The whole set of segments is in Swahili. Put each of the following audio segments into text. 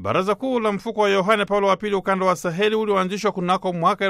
Baraza Kuu la Mfuko wa Yohane Paulo wa Pili ukanda wa Saheli ulioanzishwa kunako mwaka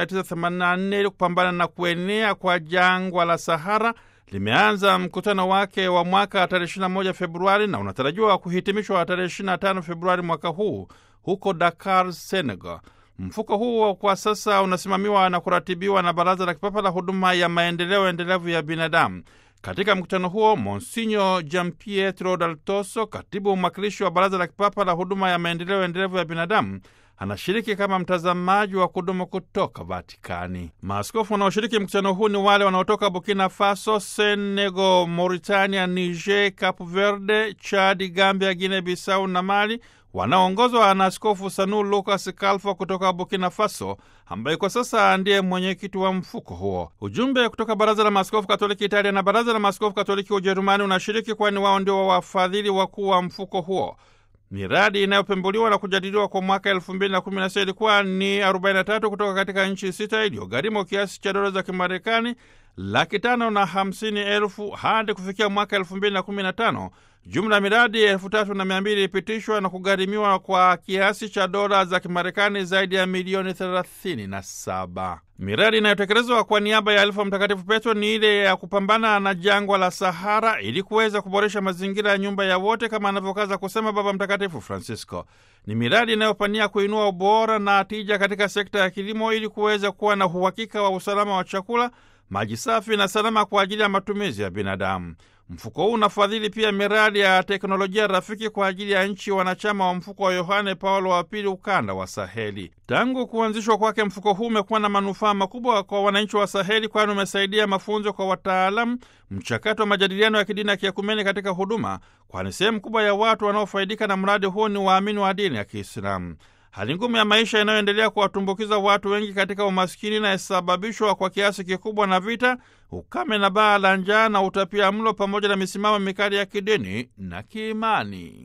1984 ili kupambana na kuenea kwa jangwa la Sahara limeanza mkutano wake wa mwaka tarehe 21 Februari na unatarajiwa kuhitimishwa tarehe 25 Februari mwaka huu huko Dakar, Senegal. Mfuko huo kwa sasa unasimamiwa na kuratibiwa na Baraza la Kipapa la Huduma ya Maendeleo Endelevu ya Binadamu. Katika mkutano huo Monsinyo Gianpietro Dal Toso, katibu mwakilishi wa Baraza la Kipapa la Huduma ya Maendeleo Endelevu ya Binadamu, anashiriki kama mtazamaji wa kudumu kutoka Vatikani. Maaskofu wanaoshiriki mkutano huu ni wale wanaotoka Burkina Faso, Senegal, Mauritania, Niger, Cape Verde, Chadi, Gambia, Guinea Bissau na Mali, wanaoongozwa na Askofu Sanu Lucas Kalfo kutoka Burkina Faso, ambaye kwa sasa ndiye mwenyekiti wa mfuko huo. Ujumbe kutoka Baraza la Maaskofu Katoliki Italia na Baraza la Maaskofu Katoliki Ujerumani unashiriki, kwani wao ndio wafadhili wakuu wa mfuko huo. Miradi inayopembuliwa na kujadiliwa kwa mwaka elfu mbili na kumi na sita ilikuwa ni 43 kutoka katika nchi sita iliyogharimu kiasi cha dola za Kimarekani laki tano na hamsini elfu hadi kufikia mwaka elfu mbili na kumi na tano jumla ya miradi elfu tatu na mia mbili ilipitishwa na kugharimiwa kwa kiasi cha dola za Kimarekani zaidi ya milioni thelathini na saba. Miradi inayotekelezwa kwa niaba ya Alifa Mtakatifu Petro ni ile ya kupambana na jangwa la Sahara ili kuweza kuboresha mazingira ya nyumba ya wote, kama anavyokaza kusema Baba Mtakatifu Francisco. Ni miradi inayopania kuinua ubora na tija katika sekta ya kilimo ili kuweza kuwa na uhakika wa usalama wa chakula, maji safi na salama kwa ajili ya matumizi ya binadamu. Mfuko huu unafadhili pia miradi ya teknolojia rafiki kwa ajili ya nchi wanachama wa mfuko wa Yohane Paulo wa Pili ukanda wa Saheli. Tangu kuanzishwa kwake, mfuko huu umekuwa na manufaa makubwa kwa wananchi wa Saheli, kwani umesaidia mafunzo kwa wataalamu, mchakato wa majadiliano ya kidini ya kiekumeni katika huduma, kwani sehemu kubwa ya watu wanaofaidika na mradi huu ni waamini wa dini ya Kiislamu. Hali ngumu ya maisha inayoendelea kuwatumbukiza watu wengi katika umaskini inayosababishwa kwa kiasi kikubwa na vita, ukame na baa la njaa na utapia mlo, pamoja na misimamo mikali ya kidini na kiimani.